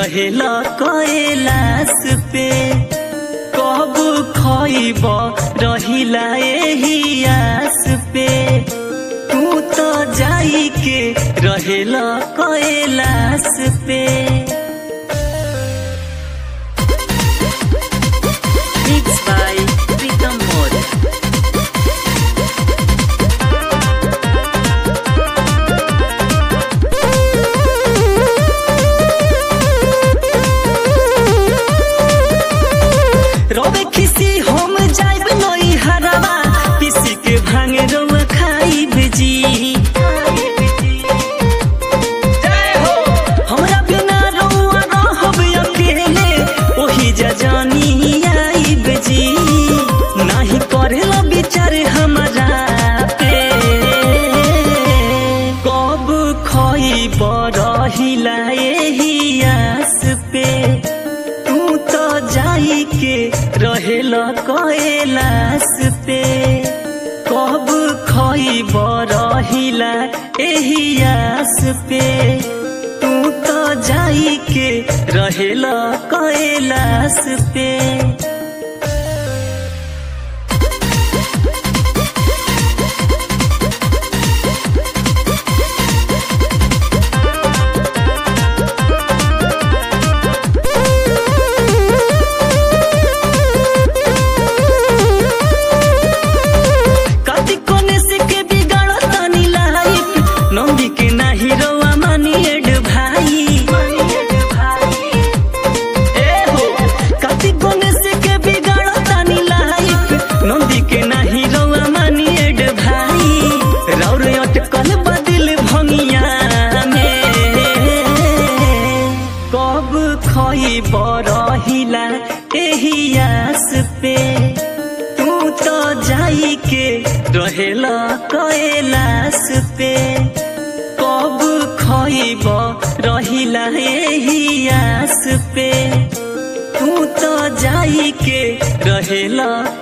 रहेला कैलाश पे कब खइब रहिला एही आस पे तू तो जाई के रहेला कैलाश पे Mixed by Pritam Modi. रोबे खिसी हम जाइब नई हरवा पिसी के भांगे रोवा खाइब जी हमरा बिना रउआ रहब अकेले ओही जजानी आइब जी नाही करेला विचार हमरा पे कब खइब रहिला एही आस पे तू तो जाई के रहेला कैलाश पे कब खइब रहिला एही आस पे तू तो जाई के रहेला कैलाश पे कति कोने से के बिगाड़ तनी लाइफ नंदी के नाही रोवा मानी एड भाई ए हो कति कोने से के बिगाड़ तनी लाइफ नंदी के नाही रोवा मानी एड भाई रौर अटकल बदिल भंगिया में कब खइब रहिला एही आस पे तू तो जाई के रहेला कैलाश पे कब खइब रहिला एही आस पे तू तो जाई के रहेला